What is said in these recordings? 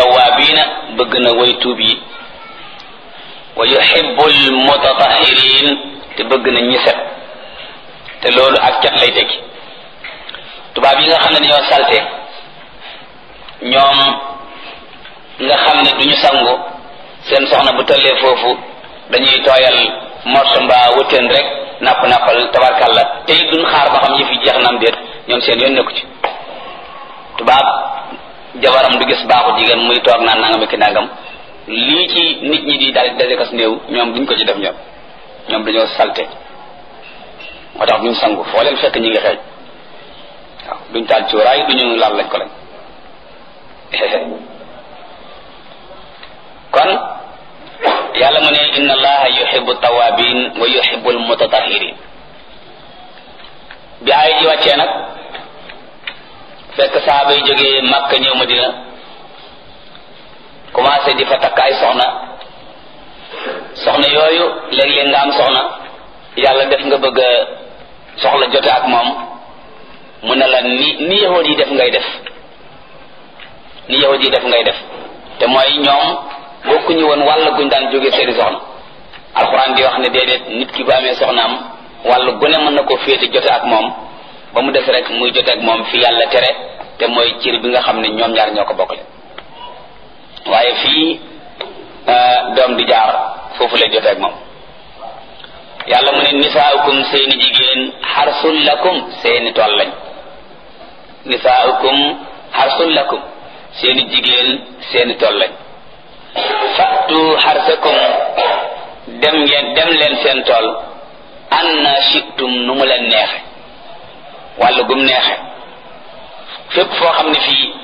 tawaabiina bëgg na way tuub yi wa yuhibbul mutatahirin te bëgg na ñi set te loolu ak cat lay tekki tubaab yi nga xam ne dañoo salte ñoom nga xam ne duñu sangu seen soxna bu tollee foofu dañuy tooyal morso mbaa wëtteen rek napp nappal tabarkalla te it duñ xaar ba xam yëf yi jeex na am déet ñoom seen yoon nekku ci tubaab jabaram du gis baaxu jigéen muy toog naan nangam ki nangam lii ci nit ñi di daal daje kas néew ñoom duñ ko ci def ñoom ñoom dañoo salte moo tax duñ sangu foo leen fekk ñi ngi xeeñ waaw duñ taal cuuraay duñu laal lañ ko lañ kon yàlla mu ne inna allaha yuhibbu tawabin wa yuhibbu almutatahirin bi ay ji wàccee nag fekk saaba yi jógee Makka ñëw Madina commencé di fa takk ay soxna soxna yooyu léeg-léeg nga am soxna yàlla def nga bëgg a soxla jote ak moom mu ne la ni ni yahud yi def ngay def ni yahud yi def ngay def te mooy ñoom bokkuñu woon wàll guñ daan jóge seeni soxna alxuraan di wax ne déedéet nit ki bu amee soxnaam wàll gune mën na ko féete jote ak moom ba mu def rek muy jote ak moom fi yàlla tere te mooy cir bi nga xam ne ñoom ñaar ñoo ko bokkale waaye fii doom di jaar foofu lay jote ak moom yàlla mu ne nisaaukum seeni jigéen xarsul lakum seeni tool lañ nisaaukum xarsul lakum seeni jigéen seeni tool lañ fattu xarsakum dem ngeen dem leen seen tool anna shitum nu mu leen neexe wàllu gum neexe fépp foo xam ne fii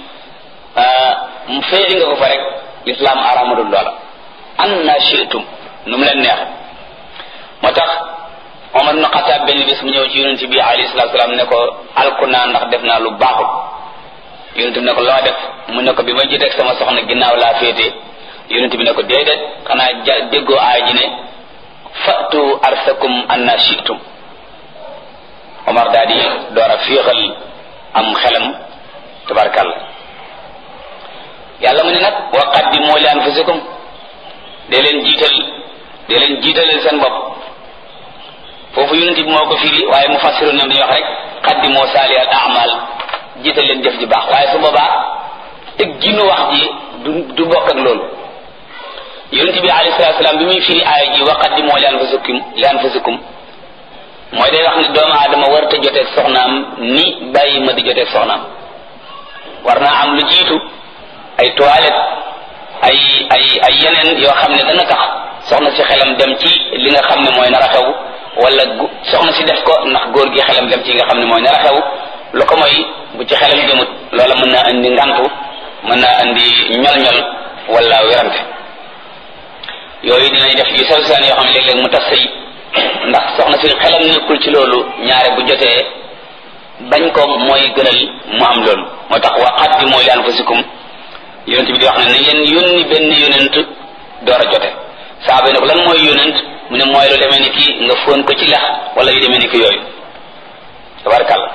mu féeri nga ko fa rek lislaam aramadul loola anna shitum nu mu leen neexe moo tax Omar ibn Xataab benn bis mu ñëw ci yonent bi alayhi salaatu salaam ne ko alku naa ndax def naa lu baaxul yonent bi ne ko loo def mu ne ko bi ma jiteeg sama soxna ginnaaw laa féete yonent bi ne ko déedéet xanaa ja déggoo aay ji ne fatu arsakum anna shitum Omar daal di door a féexal am xelam tabarkalla yàlla mu ne nag wa qaddimu li anfusikum dee leen jiital dee leen jiitaleel seen bopp foofu yonent bi moo ko firi waaye mu fassiru ñoom dañuy wax rek qaddimu saali al amal jiital leen jëf ji baax waaye su boobaa teg ginu wax ji du du bokk ak loolu yonent bi alayhi salatu salaam bi muy firi aaya ji wa qaddimu li anfusikum li anfusikum mooy day wax ne doomu aadama warta joteeg soxnaam ni bàyyi ma di joteeg soxnaam war naa am lu jiitu ay toilette ay ay ay yeneen yoo xam ne dana tax soxna si xelam dem ci li nga xam ne mooy nar a xew wala soxna si def ko ndax góor gi xelam dem ci nga xam ne mooy nar a xew lu ko mooy bu ci xelam demut loola mën naa indi ngantu mën naa indi ñol-ñol wala werante yooyu dinañ def yu sew seen yoo xam ne léeg-léeg mu tas sëy ndax soxna si xelam nekkul ci loolu ñaare bu jotee bañ ko mooy gënal mu am loolu moo tax wa qaddimu li anfusikum yonent bi di wax ne na ngeen yónni benn yonent door a jote saaba yi ne ko lan mooy yonent mu ne mooy lu demee ni ki nga fóon ko ci lex wala yu demee ni ki yooyu tabarakàllah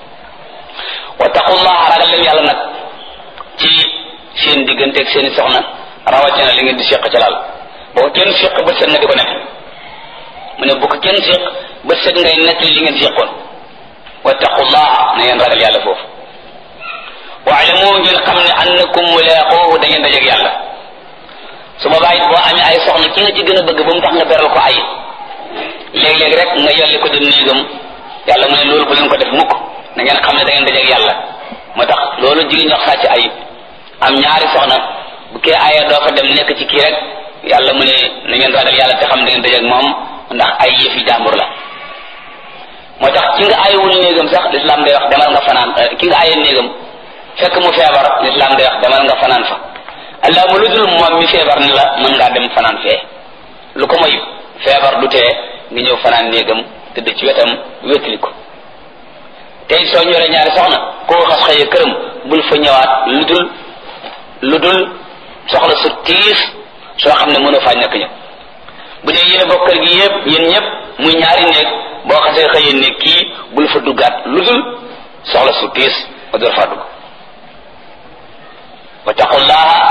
wa taqullaha ragal leen yàlla nag ci seen digganteeg seeni soxna rawatina li ngeen di seq ca laal boo ko kenn seq ba set nga di ko nekk mu ne bu ko kenn seq ba set ngay nekk li ngeen seqoon wa taqullaha na ngeen ragal yàlla foofu waalamu ngeen xam ne annakum mulaaquuhu da ngeen dajeeg yàlla su boobaa it boo amee ay soxna ki nga ci gën a bëgg ba mu tax nga beral ko ay léeg-léeg rek nga yolli ko dem néegam yàlla mu ne loolu bu leen ko def mukk na ngeen xam ne da ngeen dajeeg yàlla moo tax loolu jigéen ñox sàcc ay am ñaari soxna bu kee aya doo fa dem nekk ci kii rek yàlla mu ne na ngeen ragal yàlla te xam da ngeen dajeeg moom ndax ay yëfi jàmbur la moo tax ki nga ayewul néegam sax lislaam day wax demal nga fanaan ki nga aye néegam fekk mu feebar lislaam day wax demal nga fanaan fa allah mu lu dul moom mi feebar ni la mën ngaa dem fanaan fee lu ko moy feebar du tee nga ñëw fanaan néegam tëdd ci wetam wétali ko tey soo ñoree ñaari soxna koo xas xëyee këram bul fa ñëwaat lu dul lu dul soxla su tiis soo xam ne mënoo faa ñàkk ñëw bu dee yéen bokk kër gi yëpp yéen ñëpp muy ñaari néeg boo xasee xëyee néeg kii bul fa duggaat lu dul soxla su tiis ba door faa dugg wa taqullaha